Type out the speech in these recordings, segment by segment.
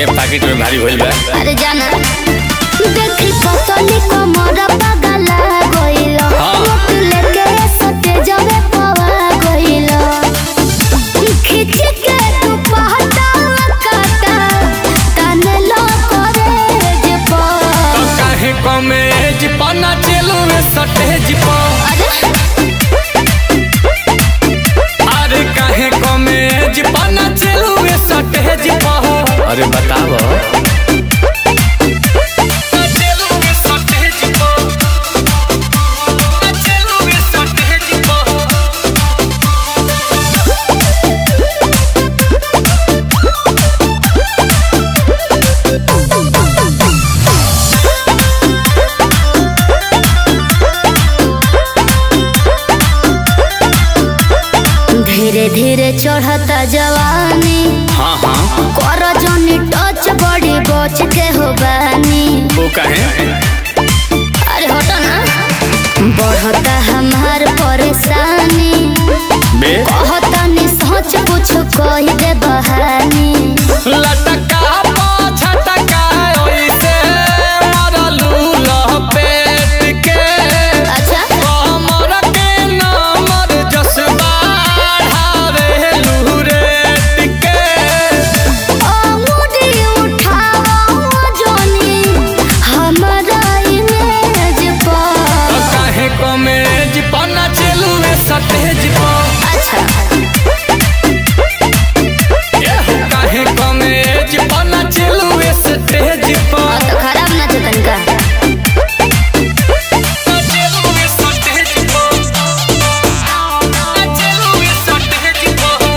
Packet में भारी भइल बा अरे जाना देखी पतली कमर पगला गइल हाँ। मुख लेके सटे जवे पवा गइल खिच के तू पहटा काटा तने लो करे जे तो पर काहे कमेज पना चलू सटेज पर अरे अरे काहे कमेज पना चलू सटेज पर अरे बताव धीरे धीरे चढ़ता जवानी हाँ हाँ कर जनी टच बड़ी बच के हो बानी वो काहे अरे हटो ना बढ़ता हमार परेशानी बे कहता नि सच कुछ कही दे बहानी लटका पाछटका ओइसे मरलू लपेट के अच्छा कमर के नमर जसबा ढारे लूरेट के अंगूठी उठाओ जोनी हमारा इमेज पर काहे कमेज पना चलू सतेज पर अच्छा काहे कमेज पना चलू सतेज पर हाँ तो खराब ना थे तनका चलू सतेज पर चलू सतेज पर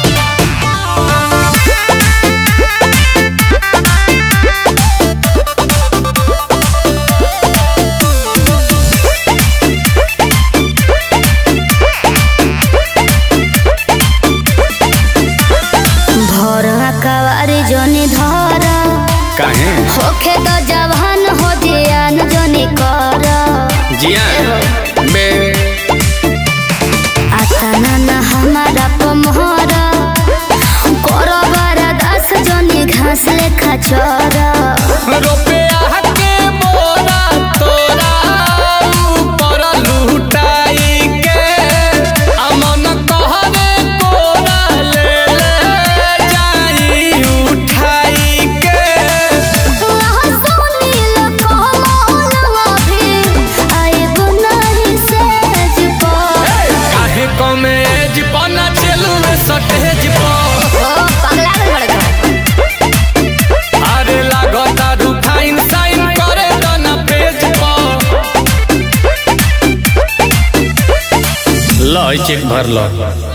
भोर कवारी जोनी धर काहे होखे तो जवान हो दियान जोनी कर जिया बे आताना ना हमारा पमहर करो बारा दास जोनी घास लेखा चर रुपया के बोरा तोरा ऊपर लुटाई के अमन कहरे कोरा ले ले जाई उठाई के काहे कमेज पना चलू सटेज पर अरे लागता रुखाइन साइन करे दना पेज पर लो चेक भर लो